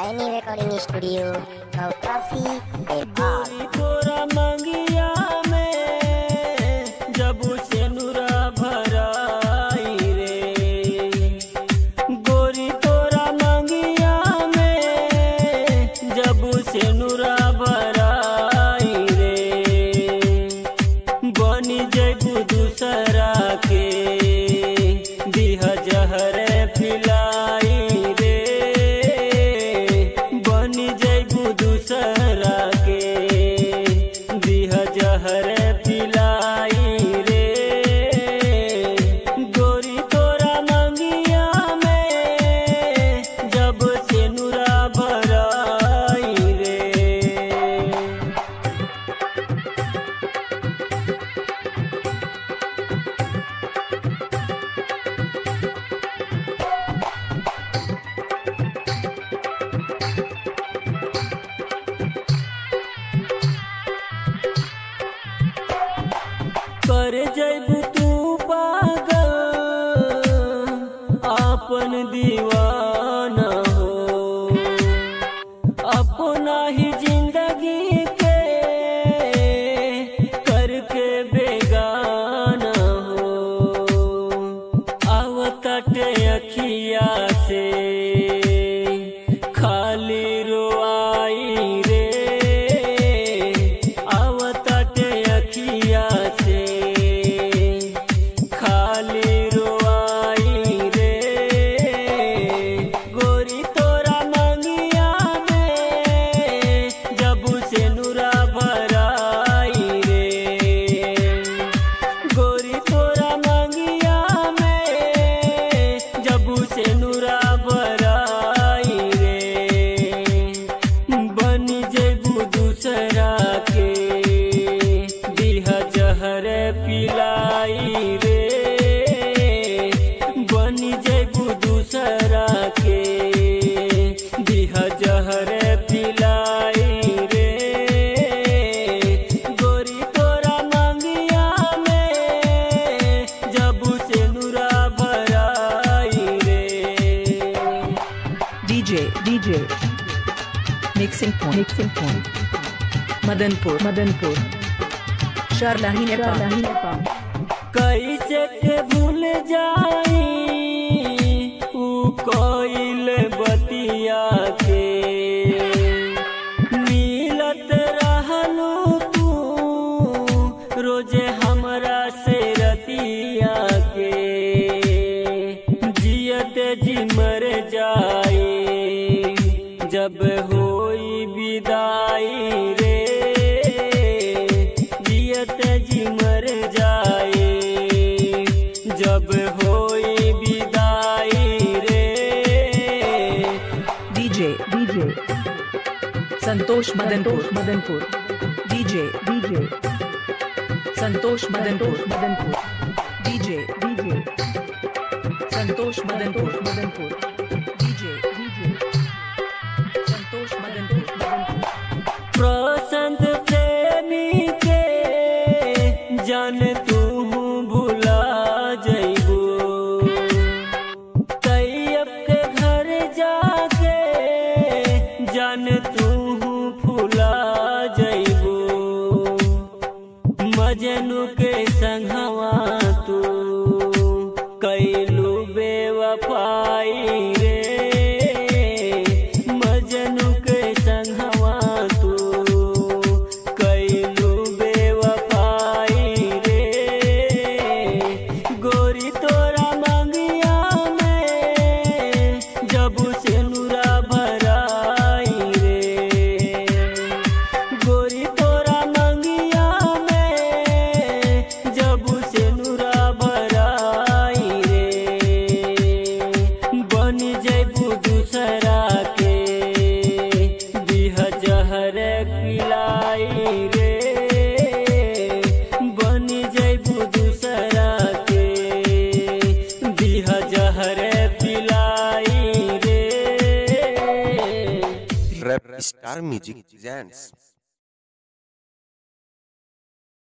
Any recording studio, Kaukasi, Nepal. गोरी तोरा मंगिया में जब से नुरा भराई रे गोरी तोरा मंगिया में जब से नुरा भराई रे बनी जगू दूसरा के दिह जहर फिलाई रे बनी जगू दूसरा के दिह जहर फिलाई रे गोरी तोरा मंगिया में जब से नुरा भराई रे कर जैबू तू पागल आपन दीवाना हो अपना ही जिंदगी के करके बेगाना हो आवतटे अखिया से खाली रोआई रे आवतटे अखिया से खाली रोआई रे गोरी तोरा मंगिया में जब से नुरा भराई रे गोरी तोरा मंगिया में जब से नुरा भराई रे बन जेबू दूसरा के दिह जहर पिलाई रे बन जेबू दूसरा के दिह जहर पिलाई रे गोरी तोरा मंगिया में जब से नुरा भराई रे DJ, DJ. Mixing point. Mixing point. Madanpur. Madanpur. Sharlahi Nepal. कैसे के भूल जाई ऊ कोइल बतिया के मिलत रहलू तू रोजे हमरा से रतिया के जियत जी मर जाई जब होई विदाई रे जियत जी मर जाई जब होई विदाई रे DJ, DJ. Santosh Madanpur. Madanpur. DJ, DJ. Santosh Madanpur. Madanpur. DJ, DJ. Santosh Madanpur. Madanpur. DJ, DJ. Santosh Madanpur. Madanpur. प्रसंत प्रेमी के जान तू भुला जइबू तैयब के घर जाके जान तू फुला जइबू मजनू के संगवा तू कैलू बेवफाई रे मजनू के संगवा तू कैलू बेवफाई रे गोरी तोरा मंगिया में जब से नुरा भराई रे गोरी तोरा मंगिया में जब से नुरा भराई रे बन जैबू दूसरा के दिह जहर पिलाई रे बन जैबू दूसरा के दिह जहर पिलाई रे Rap Star Music presents